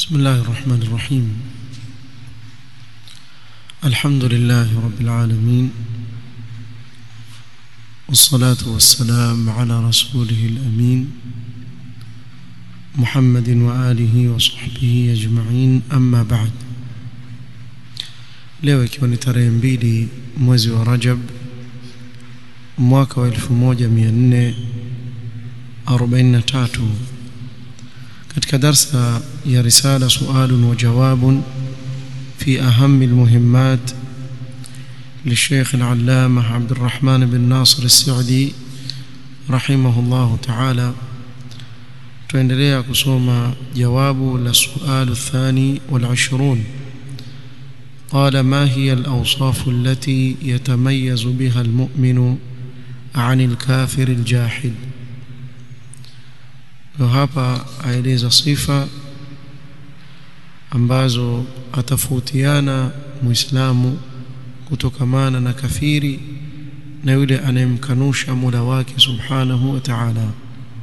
بسم الله الرحمن الرحيم الحمد لله رب العالمين والصلاة والسلام على رسوله الأمين محمد وآله وصحبه أجمعين أما بعد leo ikiwa ni tarehe mbili mwezi wa Rajab mwaka wa 1443 katika darsa ya risala sualun wa jawabun في أهم المهمات للشيخ العلامة عبد الرحمن بن ناصر السعدي رحمه الله تعالى tuendelea kusoma jawabu la sualu الثاني والعشرون قال ما هي الأوصاف التي يتميز بها المؤمن عن الكافر الجاحد وهapa aeleza sifa ambazo atafautiana muislamu kutokamana na kafiri na yule anayemkanusha Mola wake subhanahu wa ta'ala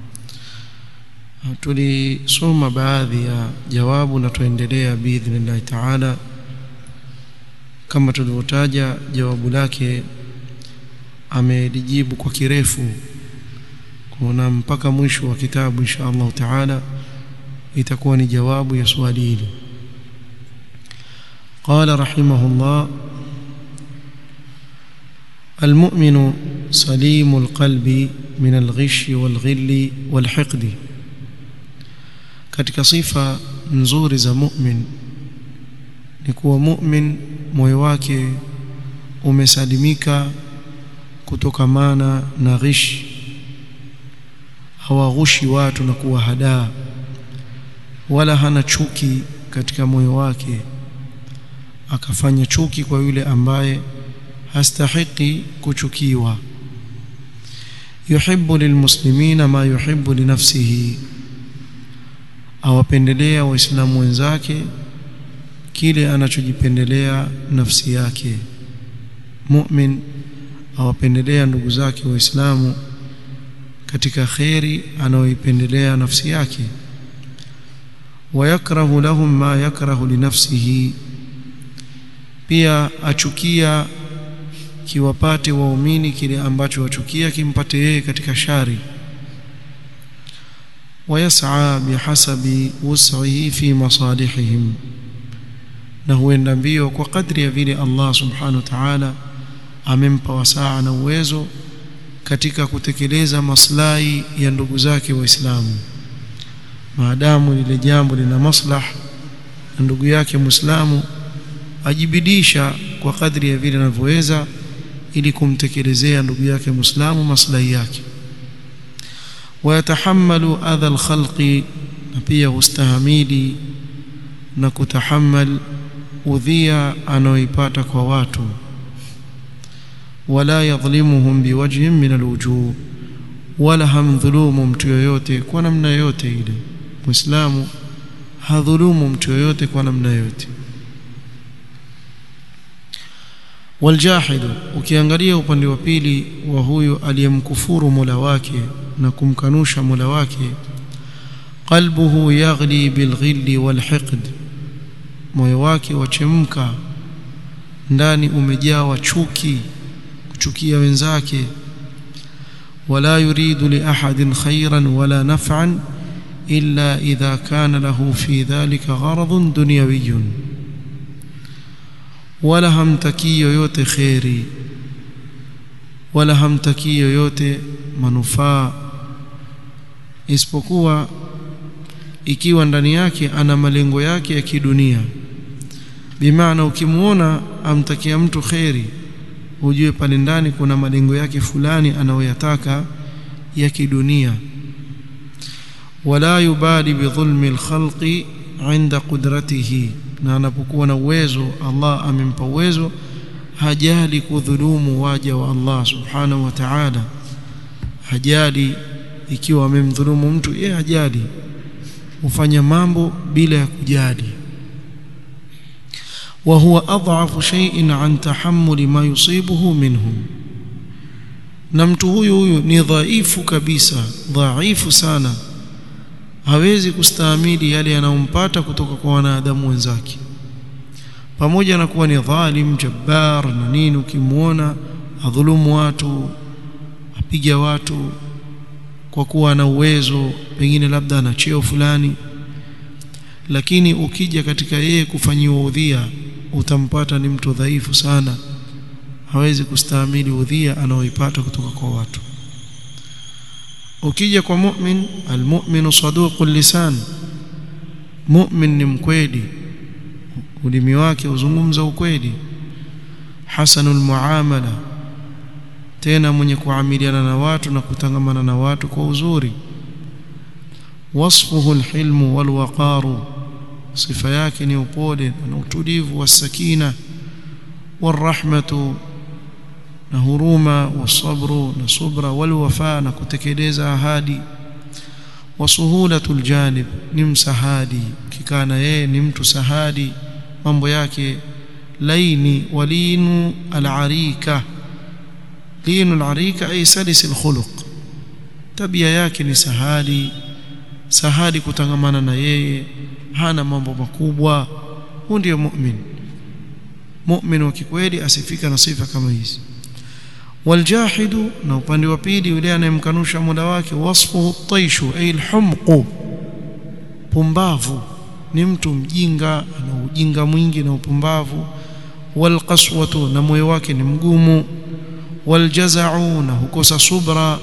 tulisoma baadhi ya jawabu na tuendelea biidhnillah ta'ala kama tulivyotaja jawabu lake amelijibu kwa kirefu kuna mpaka mwisho wa kitabu insha Allah ta'ala itakuwa ni jawabu ya swali hili قال رحمه الله المؤمن سليم القلب من الغش والغل والحقد katika sifa nzuri za mu'min ni kuwa mu'min moyo wake umesalimika kutokamana na ghish hawaghushi watu na kuwahadaa wala hana chuki katika moyo wake akafanya chuki kwa yule ambaye hastahiki kuchukiwa yuhibbu lilmuslimina ma yuhibbu linafsihi awapendelea waislamu wenzake kile anachojipendelea nafsi yake mu'min awapendelea ndugu zake waislamu katika kheri anayoipendelea nafsi yake wayakrahu lahum ma yakrahu linafsihi pia achukia kiwapate waumini kile ambacho wachukia kimpate yeye katika shari wayas'a bihasabi wus'ihi fi masalihihim na huenda mbio kwa kadri ya vile Allah subhanahu wa ta'ala amempa wasaa na uwezo katika kutekeleza maslahi ya ndugu zake waislamu maadamu lile jambo lina maslah na ndugu yake muislamu ajibidisha kwa kadri ya vile anavyoweza ili kumtekelezea ndugu yake muislamu maslahi yake wayatahammalu adha alkhalqi na pia hustahamili na kutahammal udhia anaoipata kwa watu wala yadhlimuhum biwajhin min alwujuh wala hamdhulumu mtu yoyote kwa namna yoyote ile muislamu hadhulumu mtu yoyote kwa namna yoyote waljahidu ukiangalia upande wa pili wa huyu aliyemkufuru Mola wake na kumkanusha Mola wake qalbuhu yaghli bilghilli walhiqd moyo wake wachemka ndani umejawa chuki kuchukia wenzake wala yuridu li ahadin khairan wala naf'an illa idha kana lahu fi dhalika gharadun dunyawiyyun wala hamtakii yoyote kheri wala hamtakii yoyote manufaa isipokuwa ikiwa ndani yake ana malengo yake ya kidunia bimaana ukimuona amtakia mtu kheri ujue pale ndani kuna malengo yake fulani anayoyataka ya kidunia wala yubali bidhulmi alkhalqi inda qudratihi na anapokuwa na uwezo Allah amempa uwezo hajali kudhulumu waja wa Allah subhanahu wa ta'ala hajali ikiwa amemdhulumu mtu yeye hajali hufanya mambo bila ya kujali wa huwa adhafu shay'in an tahammuli ma yusibuhu minhum na mtu huyu huyu ni dhaifu kabisa dhaifu sana hawezi kustahimili yale yanayompata kutoka kwa wanadamu wenzake pamoja na kuwa ni dhalim jabbar na nini ukimwona adhulumu watu apiga watu kwa kuwa ana uwezo pengine labda ana cheo fulani lakini ukija katika yeye kufanyiwa udhia utampata ni mtu dhaifu sana hawezi kustahimili udhia anaoipata kutoka kwa watu ukija kwa mu'min almu'minu saduqul lisan mu'min ni mkweli ulimi wake uzungumza ukweli hasanul muamala tena mwenye kuamiliana na watu na kutangamana na watu kwa uzuri wasfuhu alhilmu walwaqaru sifa yake ni upole na utulivu wasakina warahmatu na huruma wasabru na subra walwafa na kutekeleza ahadi wasuhulatul janib ni msahadi kikana yeye ni mtu sahadi mambo yake laini walinu alarika linu alarika ay salis alkhuluq tabia yake ni sahadi sahadi kutangamana na yeye hana mambo makubwa huyu ndiyo mu'min mu'min wa kikweli asifika na sifa kama hizi waljahidu na upande wa pili yule anayemkanusha Mola wake wasfuhu taishu ay alhumqu pumbavu ni mtu mjinga ana ujinga mwingi na upumbavu walqaswatu na moyo wake ni mgumu waljazau na hukosa subra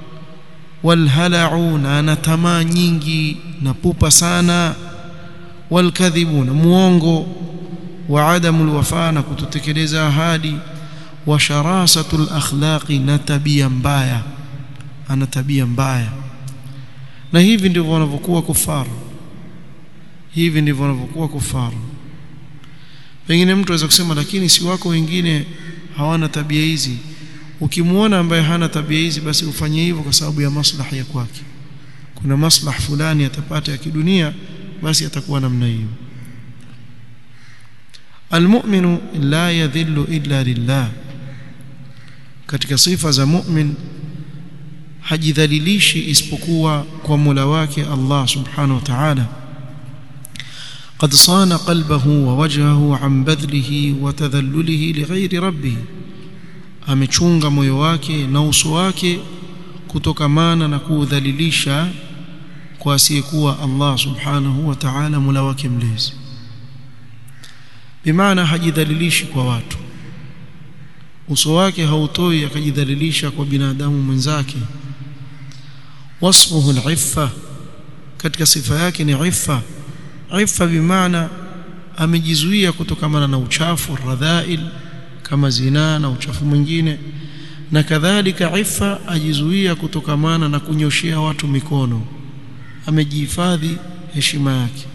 walhalau na ana tamaa nyingi na pupa sana walkadhibu na muongo wa adamu alwafa na kutotekeleza ahadi wa sharasatul akhlaqi na tabia mbaya ana tabia mbaya na hivi ndivyo wanavyokuwa kufaru hivi ndivyo wanavyokuwa kufaru pengine mtu aweza kusema lakini si wako wengine hawana tabia hizi ukimwona ambaye hana tabia hizi basi ufanye hivyo kwa sababu ya maslahi ya kwake kuna maslahi fulani atapata ya kidunia basi atakuwa namna hiyo almu'minu la yadhillu illa lillah katika sifa za mu'min hajidhalilishi isipokuwa kwa Mola wake Allah subhanahu wa ta'ala قد صان قلبه ووجهه عن بذله وتذلله لغير ربه amechunga moyo wake na uso wake kutokamana na kuudhalilisha kwa asiyekuwa Allah subhanahu wa ta'ala mula wake mlezi bimaana hajidhalilishi kwa watu uso wake hautoi akajidhalilisha kwa binadamu mwenzake wasfuhu al-iffa katika sifa yake ni iffa iffa bimaana amejizuia kutokamana na uchafu radhail kama zinaa na uchafu mwingine na kadhalika ifa ajizuia kutokamana na kunyoshea watu mikono amejihifadhi heshima yake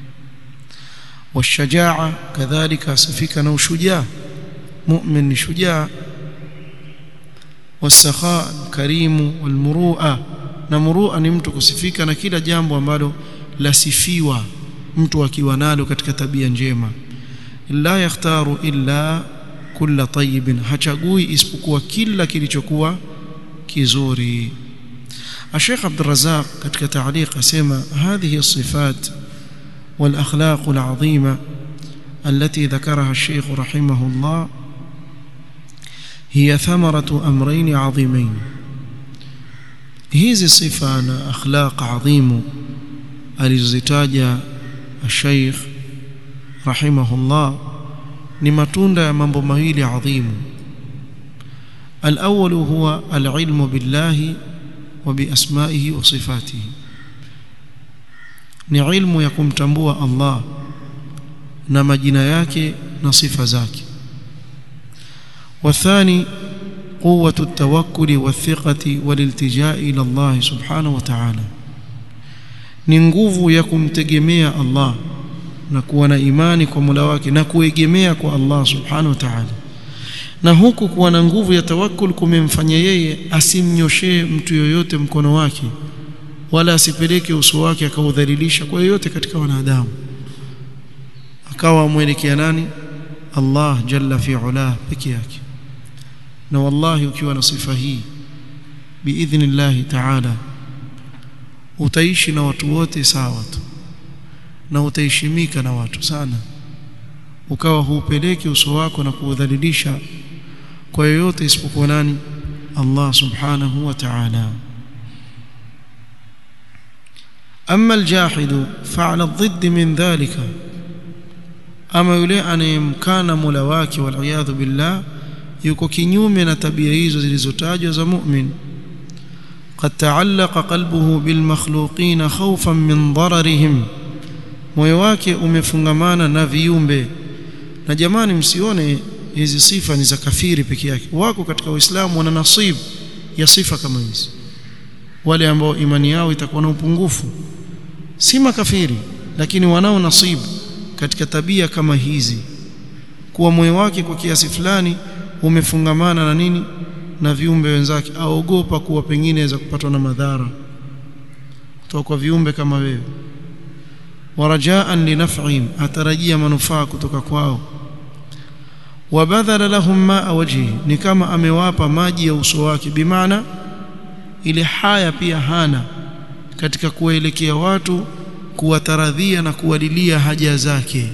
washajaa kadhalika asifika na ushujaa mu'min ni shujaa wasakha karimu walmurua na murua ni mtu kusifika na kila jambo ambalo lasifiwa mtu akiwa nalo katika tabia njema la yakhtaru illa kulla tayyibin hachagui isipokuwa kila kilichokuwa kizuri الشيخ عبد الرزاق katika تعليق اسمع هذه الصفات والاخلاق العظيمه التي ذكرها الشيخ رحمه الله هي ثمرة أمرين عظيمين hizi sifa na akhlaq adhimu alizozitaja الشيخ رحمه الله ni matunda ya mambo mawili adhimu الأول هو العلم بالله وبأسمائه وصفاته ni ilmu ya kumtambua Allah na majina yake na sifa zake والثاني قوة التوكل والثقة والالتجاء إلى الله سبحانه وتعالى ni nguvu ya kumtegemea Allah na kuwa na imani kwa Mola wake na kuegemea kwa Allah subhanahu wa ta'ala na huku kuwa na nguvu ya tawakkul kumemfanya yeye asimnyoshee mtu yoyote mkono wake wala asipeleke uso wake akaudhalilisha kwa yoyote katika wanadamu akawa amwelekea nani Allah jalla fi ula peke yake na wallahi ukiwa na sifa hii biidhnillahi ta'ala utaishi na watu wote sawa tu na utaheshimika na watu sana ukawa huupeleki uso wako na kuudhalilisha kwa yoyote isipokuwa nani Allah subhanahu wa ta'ala أما الجاحد فعل الضد من ذلك أما yule anayemkana Mola wake waliyadhu billah yuko kinyume na tabia hizo zilizotajwa za mu'min قد تعلق قلبه بالمخلوقين خوفا من ضررهم moyo wake umefungamana na viumbe na jamani msione hizi sifa ni za kafiri peke yake wako katika uislamu wana nasib ya sifa kama hizi wale ambao imani yao itakuwa na upungufu si makafiri lakini wanao nasibu katika tabia kama hizi kuwa moyo wake kwa kiasi fulani umefungamana na nini na viumbe wenzake aogopa kuwa pengine aweza kupatwa na madhara kutoka kwa viumbe kama wewe warajaan linaf'ihim atarajia manufaa kutoka kwao wabadhala lahum maa wajhi ni kama amewapa maji ya uso wake bimaana ile haya pia hana katika kuwaelekea watu kuwataradhia na kuwalilia haja zake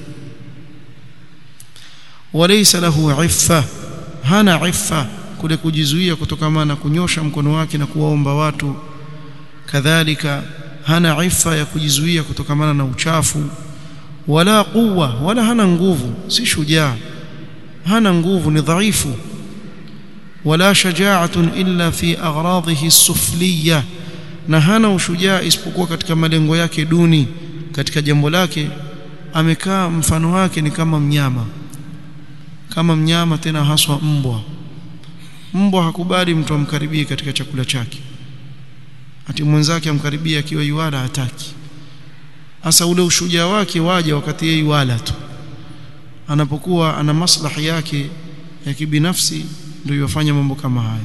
walaysa lahu iffa hana iffa kule kujizuia kutokana na kunyosha mkono wake na kuwaomba watu kadhalika hana iffa ya kujizuia kutokana na uchafu wala quwwa wala hana nguvu si shujaa hana nguvu ni dhaifu wala shaja'atun illa fi aghradihi as-sufliyah na hana ushujaa isipokuwa katika malengo yake duni katika jambo lake amekaa mfano wake ni kama mnyama kama mnyama tena haswa mbwa mbwa hakubali mtu amkaribie katika chakula chake ati mwenzake amkaribie akiwa yuala hataki hasa ule ushujaa wake waja wakati yeye yuala tu anapokuwa ana maslahi yake ya kibinafsi ndio yafanya mambo kama haya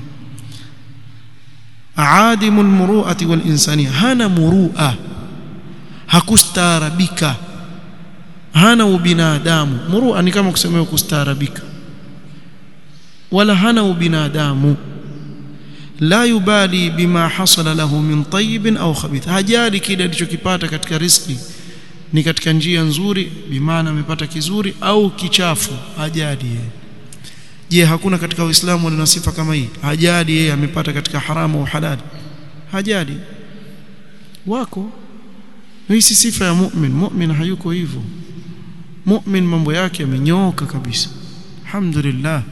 aadimul muru'ati wal insania hana muru'a hakustaarabika hana ubinadamu muru'a ni kama kusema kustaarabika wala hana ubinadamu la yubali bima hasala lahu min tayyib au khabith hajali kile alichokipata katika riski ni katika njia nzuri bimaana amepata kizuri au kichafu hajali yeye je hakuna katika uislamu wana sifa kama hii hajali yeye amepata katika haramu au halali hajali wako hii si sifa ya mu'min mu'min hayuko hivyo mu'min mambo yake yamenyooka kabisa alhamdulillah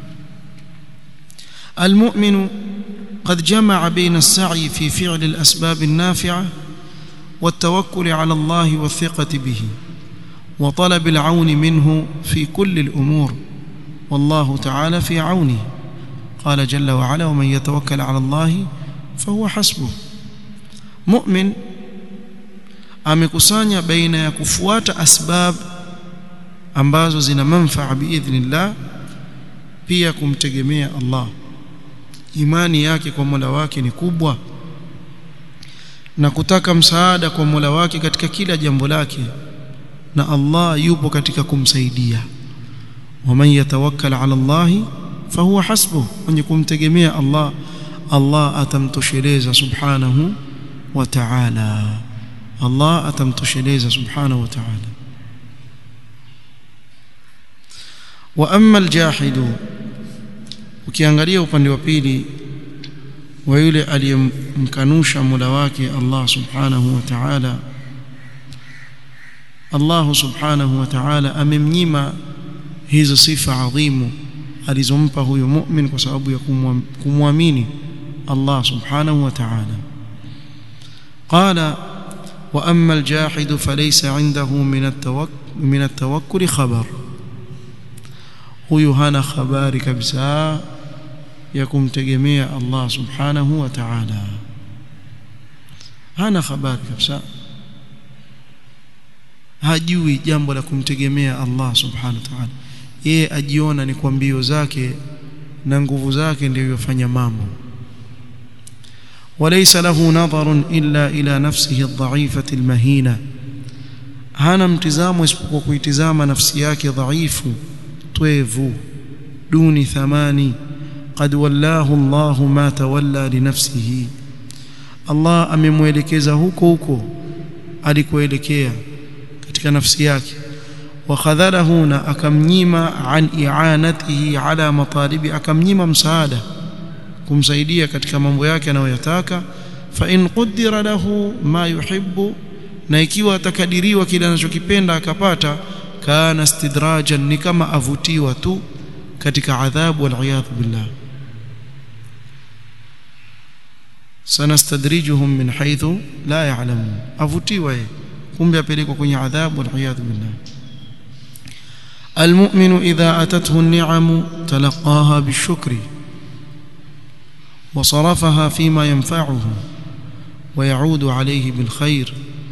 المؤمن قد جمع بين السعي في فعل الأسباب النافعة والتوكل على الله والثقة به وطلب العون منه في كل الأمور والله تعالى في عونه قال جل وعلا ومن يتوكل على الله فهو حسبه مؤمن amekusanya baina ya kufuata asbab ambazo zina manfaa biidhnillah pia kumtegemea Allah imani yake kwa Mola wake ni kubwa na kutaka msaada kwa Mola wake katika kila jambo lake na Allah yupo katika kumsaidia waman yatawakkal ala Allah fahuwa hasbuh mwenye kumtegemea Allah Allah atamtosheleza subhanahu wa ta'ala Allah atamtosheleza subhanahu wa ta'ala wa amma aljahidu ukiangalia upande wa pili wa yule aliyemkanusha Mola wake Allah subhanahu wa ta'ala Allah subhanahu wa ta'ala amemnyima hizo sifa adhimu alizompa huyo mu'min kwa sababu ya kumwamini Allah subhanahu wa ta'ala qala wa amma aljahidu falaysa 'indahu min at-tawakkul min at-tawakkul khabar huyu hana habari kabisa ya kumtegemea Allah subhanahu wa ta'ala hana habari kabisa hajui jambo la kumtegemea Allah subhanahu wa ta'ala yeye ajiona ni kwa mbio zake na nguvu zake ndio yofanya mambo وليس له نظر إلا إلى نفسه الضعيفة المهينة hana mtizamo isipokuwa kuitizama nafsi yake dhaifu twevu duni thamani قد ولاه الله ما تولى لنفسه Allah amemwelekeza huko huko alikoelekea katika nafsi yake wakhadhalahu na akamnyima an i'anatihi ala matalibi akamnyima msaada kumsaidia katika mambo yake anayoyataka fa in qaddara lahu ma yuhibbu na ikiwa atakadiriwa kile anachokipenda akapata kana istidrajan ni kama avutiwa tu katika adhabu wal billah sanastadrijuhum min haythu la ya'lamun avutiwa yeye kumbe apelekwa kwenye adhabu wal billah المؤمن إذا أتته النعم تلقاها بالشكر وصرفها فيما ينفعه ويعود عليه بالخير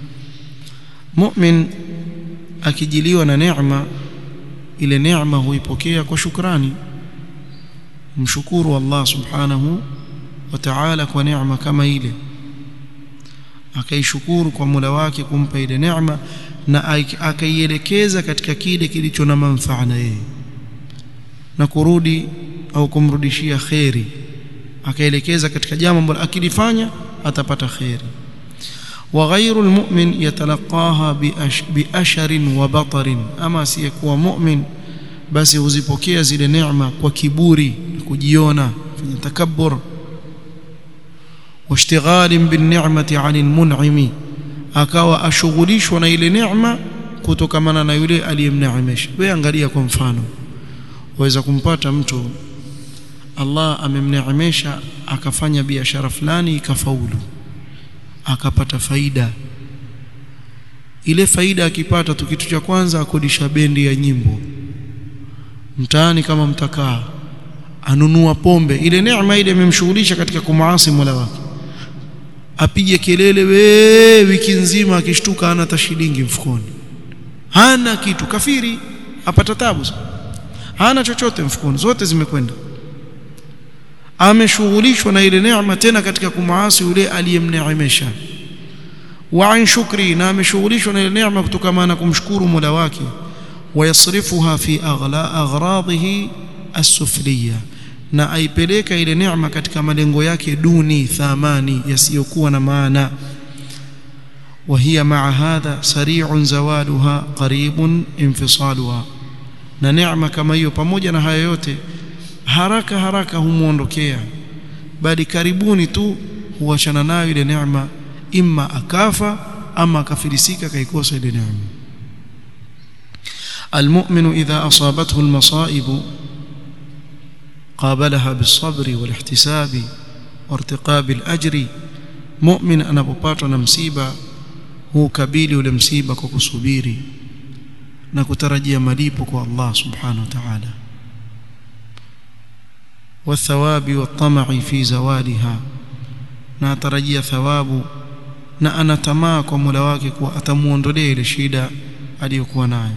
مؤمن akijiliwa na neema ile neema huipokea kwa shukrani mshukuru Allah subhanahu wa ta'ala kwa neema kama ile akaishukuru kwa Mola wake kumpa ile neema na akaielekeza katika kile kilicho na manufaa na yeye na kurudi au kumrudishia kheri akaelekeza katika jambo ambalo akilifanya atapata kheri وغير المؤمن يتلقاها بأشر وبطر أما سيكون مؤمن بس huzipokea zile neema kwa kiburi kujiona fanya takabbur واشتغال بالنعمة عن المنعم akawa ashughulishwa na ile neema kutokamana na yule aliyemneemesha wewe angalia kwa mfano waweza kumpata mtu Allah amemneemesha akafanya biashara fulani ikafaulu akapata faida ile faida akipata tu kitu cha kwanza akodisha bendi ya nyimbo mtaani kama mtakaa anunua pombe ile neema ile imemshughulisha katika kumaasi Mola wake apige kelele we wiki nzima akishtuka hana hata shilingi mfukoni hana kitu kafiri apata tabu hana chochote mfukoni zote zimekwenda ameshughulishwa na ile neema tena katika kumaasi yule aliyemneemesha wa an shukri na ameshughulishwa na ile neema kutokana na kumshukuru Mola wake wayasrifuha fi aghla aghradihi as-sufliya na aipeleka ile neema katika malengo yake duni thamani yasiyokuwa na maana وهي مع هذا سريع زوالها قريب انفصالها na neema kama hiyo pamoja na haya yote haraka haraka humuondokea bali karibuni tu huachana nayo ile neema imma akafa ama akafilisika kaikosa ile neema المؤمن إذا أصابته المصائب قابلها بالصبر والاحتساب وارتقاب الأجر مؤمن anapopatwa na msiba hukabili ule msiba kwa kusubiri na kutarajia malipo kwa Allah subhanahu wa ta'ala والثواب والطمع في زوالها na atarajia thawabu na anatamaa kwa Mola wake kuwa atamuondolea ile shida aliyokuwa nayo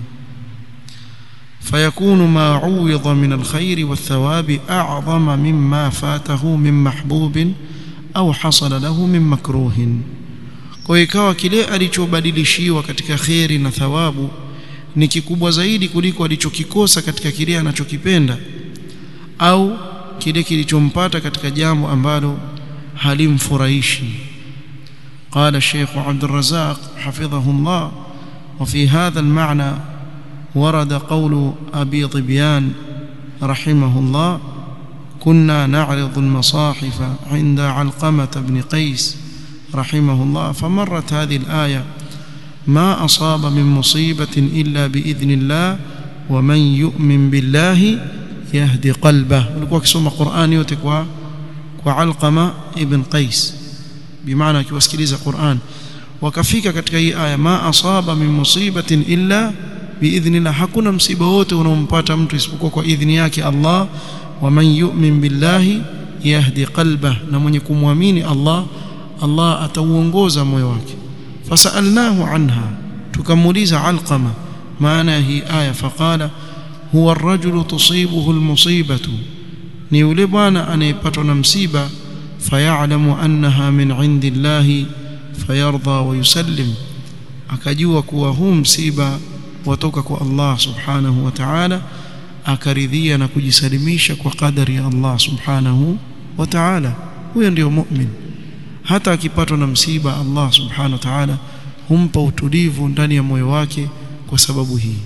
فيكون ما عوض من الخير والثواب أعظم مما فاته من محبوب أو حصل له من مكروه kwa ikawa kile alichobadilishiwa katika kheri na thawabu ni kikubwa zaidi kuliko alichokikosa katika kile anachokipenda au kile kilichompata katika jambo ambalo halimfurahishi قال الشيخ عبد الرزاق حفظه الله وفي هذا المعنى ورد قول أبي ضبيان رحمه الله كنا نعرض المصاحف عند علقمة بن قيس رحمه الله فمرت هذه الآية ما أصاب من مصيبة إلا بإذن الله ومن يؤمن بالله يهدي قلبه ولكوا كسوم قرآن يوتك وعلقمة ابن قيس بمعنى كواسكليز قرآن وكفيك katika hii aya ma asaba min musibatin illa biidhnillah hakuna msiba wote unaompata mtu isipokuwa kwa idhni yake Allah wa man yu'min billahi yahdi qalbah na mwenye kumwamini Allah Allah atauongoza moyo wake fasalnahu anha tukamuuliza alqama maana hii aya faqala huwa ar-rajulu tusibuhu al-musibatu ni yule bwana anayepatwa na msiba fayalamu annaha min indillahi fayarda wa yusallim akajua kuwa huu msiba watoka kwa Allah subhanahu wa ta'ala akaridhia na kujisalimisha kwa kadari ya Allah subhanahu wa ta'ala huyo ndio mu'min hata akipatwa na msiba Allah subhanahu wa ta'ala humpa utulivu ndani ya moyo wake kwa sababu hii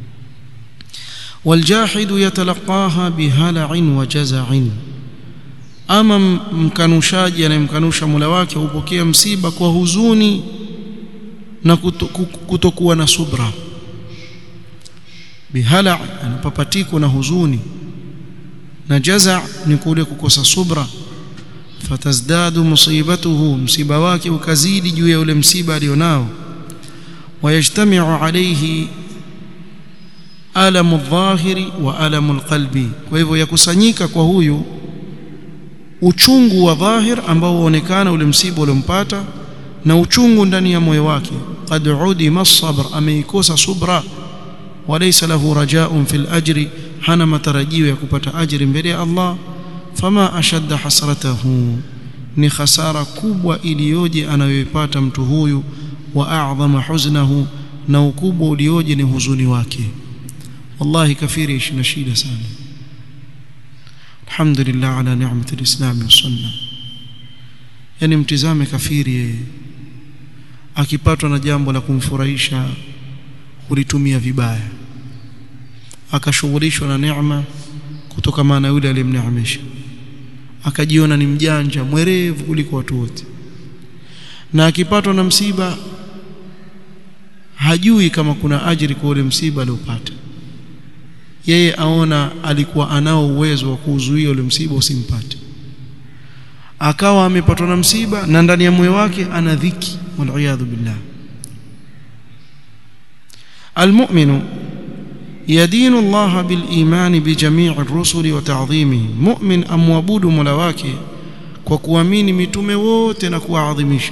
والجاحد يتلقاها بهلع وجزع ama mkanushaji anayemkanusha Mola wake hupokea msiba kwa huzuni na kutokuwa na subra bihala anapapatiko na huzuni na jaza ni kule kukosa subra fatazdadu musibatuhu msiba wake ukazidi juu ya ule msiba alionao wayajtamiu alayhi alamu dhahiri wa alamu alqalbi kwa hivyo yakusanyika kwa huyu uchungu wa dhahir ambao huonekana ule msiba uliompata na uchungu ndani ya moyo wake qad udima sabr ameikosa subra walaysa lahu rajaun fil ajri hana matarajio ya kupata ajri mbele ya Allah fama ashadda hasratahu ni khasara kubwa iliyoje anayoipata mtu huyu wa a'dhama huznahu na ukubwa ulioje ni huzuni wake wallahi kafiri ishi na shida sana alhamdulillah ala ni'mati alislam wa sunna yani mtizame kafiri yeye akipatwa na jambo la kumfurahisha ulitumia vibaya akashughulishwa na neema kutoka maana yule aliyemneemesha akajiona ni mjanja mwerevu kuliko watu wote na akipatwa na msiba hajui kama kuna ajiri kwa ule msiba aliopata yeye aona alikuwa anao uwezo wa kuuzuia ule msiba usimpate akawa amepatwa na msiba na ndani ya moyo wake ana dhiki waliyadhu billah المؤمن يدين الله بالإيمان بجميع الرسل وتعظيمه مؤمن أموابود ملواكي وكوامين متومه wote na kuadhimisha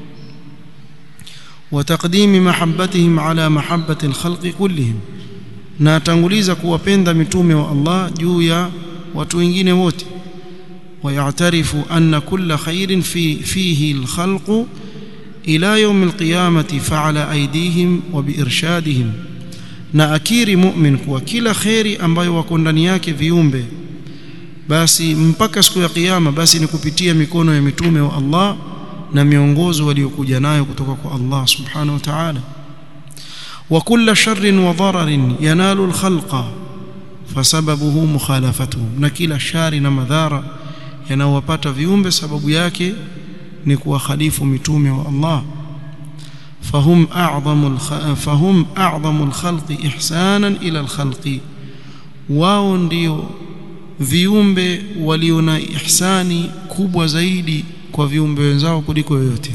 وتقديم محبتهم على محبة الخلق كلهم na atanguliza kuwapenda mitume wa Allah juu ya watu wengine wote ويعترف أن كل خير في فيه الخلق إلى يوم القيامة فعلى أيديهم وبإرشادهم na akiri mu'min kuwa kila kheri ambayo wako ndani yake viumbe basi mpaka siku ya kiyama basi ni kupitia mikono ya mitume wa Allah na miongozo waliokuja nayo kutoka kwa Allah subhanahu wa ta'ala wa kulla sharrin wa dararin yanalu alkhalqa fasababuhu mukhalafatuhum na kila shari na madhara yanayowapata viumbe sababu yake ni kuwakhalifu mitume wa Allah فهم أعظم الخ... فهم أعظم الخلق إحسانا إلى الخلق wao ndio viumbe walio na ihsani kubwa zaidi kwa viumbe wenzao kuliko yoyote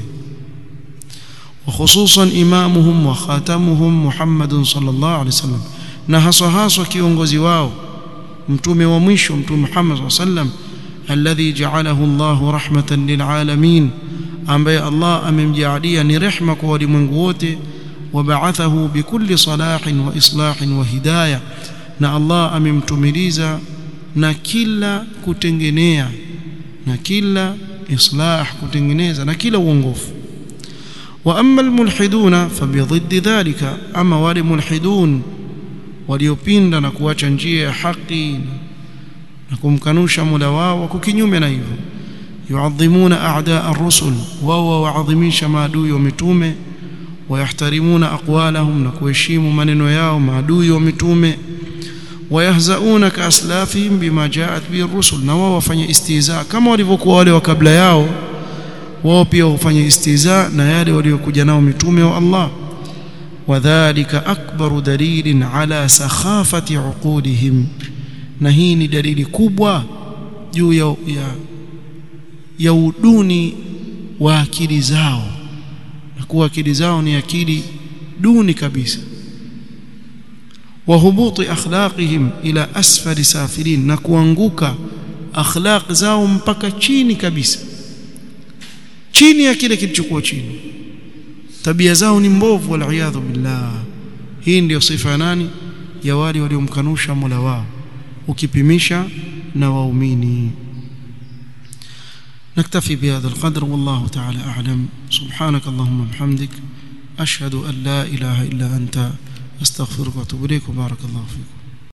وخصوصا إمامهم وخاتمهم محمد صلى الله عليه وسلم na haswa haswa kiongozi wao mtume wa mwisho mtume Muhammad صلى الله عليه وسلم الذي جعله الله رحمة للعالمين ambaye Allah amemjaalia ni rehma kwa walimwengu wote wabaathahu bikulli salahin wa islahin wa hidayah na Allah amemtumiliza na kila kutengenea na kila islah kutengeneza na kila uongofu wa amma almulhiduna fabidhiddi dhalika ama wale mulhidun waliopinda na kuacha njia ya haki na kumkanusha Mola wao wako kinyume na hivyo يعظمون أعداء الرسل وهو وعظميش maadui wa mitume ويحترمون أقوالهم نكوهشيم maneno yao maadui wa mitume ويهزؤون كأسلافهم بما جاءت به الرسل na wao wafanye istihza kama walivyokuwa wale wa kabla yao wao pia hufanya istihza na yale waliokuja nao mitume wa Allah وذلك أكبر دليل على سخافة عقولهم na hii ni dalili kubwa juu ya, ya ya uduni wa akili zao na kuwa akili zao ni akili duni kabisa wa hubuti akhlaqihim ila asfali safilin na kuanguka akhlaq zao mpaka chini kabisa chini ya kile kilichokuwa chini tabia zao ni mbovu waliyadhu billah hii ndiyo sifa ya nani ya wale waliomkanusha Mola wao ukipimisha na waumini نكتفي بهذا القدر والله تعالى أعلم سبحانك اللهم وبحمدك أشهد أن لا إله إلا أنت أستغفرك وأتوب إليك وبارك الله فيكم